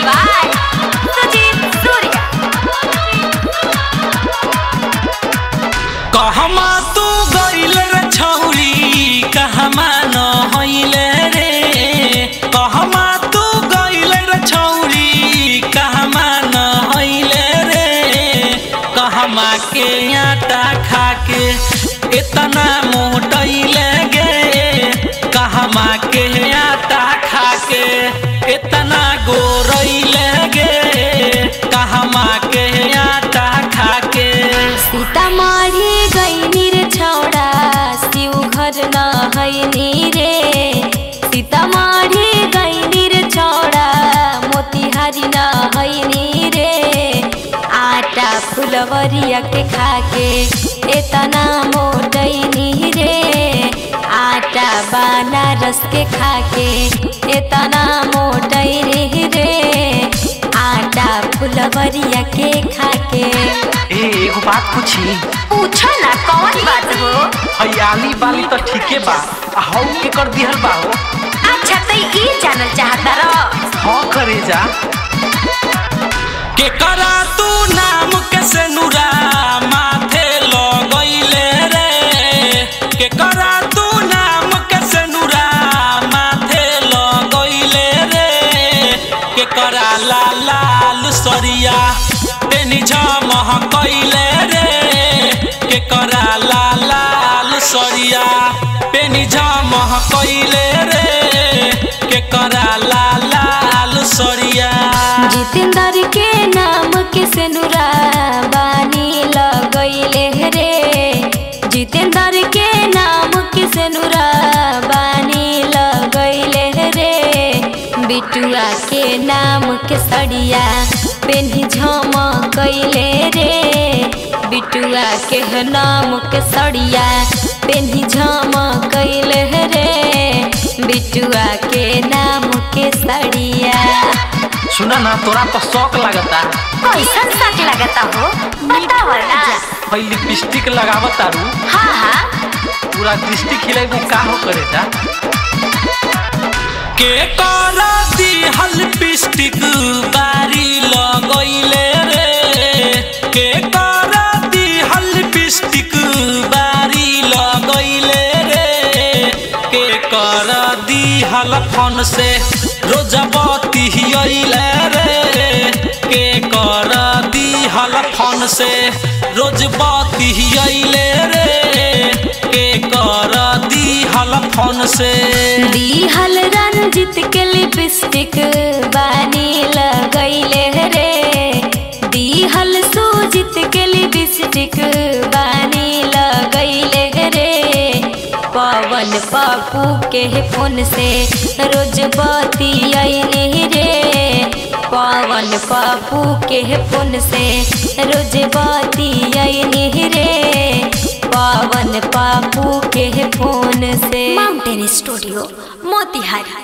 by Sujit Surya. कहमा तू गइल रे छौरी कहमा न होइले रे कहमा तू गइल रे छौरी कहमा न होइले रे कहमा के आटा खा के इतना मोटैले गे कहमा के आटा खा के इतना गोरैले गे कहमा के आटा खा के सीतामढ़ी गईनी रे छौड़ा शिव घर न हैनी रे सीतामढ़ी गईनी रे छौड़ा मोतिहारी न हैनी रे आटा फुलवरिया के खाके एतना मोटैनी रे आटा बनारस के खाके एतना मोटैनी रे आटा फुलवरिया के खाके ए एगो बात पूछी पूछो ना कौन बात हो हरियाली वाली तो ठीके बा आ हौ के कर दिहल बा हो अच्छा तो ये जानल चाहता रहो हाँ करे जा के करा तू नाम के से नुरा माथे लगैले रे के करा तू नाम के से नुरा माथे लगैले रे के करा लाल लाल सरिया तेनी झमह कैले रे के करा लाल लाल सरिया पेनी झमह कैले रे के करा लाल लाल सरिया जितेंद्र के नाम के सेनुरा बानी लगैले रे जितेंद्र के नाम के सेनुरा बानी लगैले रे बिटुआ के नाम के सड़िया पेन्ही झमकैले रे बिटुआ के नाम के सड़िया पेन्ही झमकैले रे बिटुआ के नाम के सड़िया सुना ना तोरा तो शौक लगता कैसन शक लगता हो बताओ ना हई लिपस्टिक लगावत तारू हाँ हाँ पूरा दृष्टि खिलेबू का हो करे जा के करा दिहल पिस्टिक बारी लगैले रे के करा दिहल पिस्टिक बारी लगैले रे के करा दिहल फन से रोजबती अइले रे के करा दिहल फन से रोजबती अइले रे के करा दिहल फन से दिहल रंजित के लिपस्टिक बानी लगैले रे दिहल सुजित के लिपस्टिक बानी लगैले रे पवन पप्पू के फोन से रोज बती अइले रे पवन पप्पू के फोन से रोज बती अइले रे पवन पप्पू के फोन से माउंटेन स्टूडियो मोतिहारी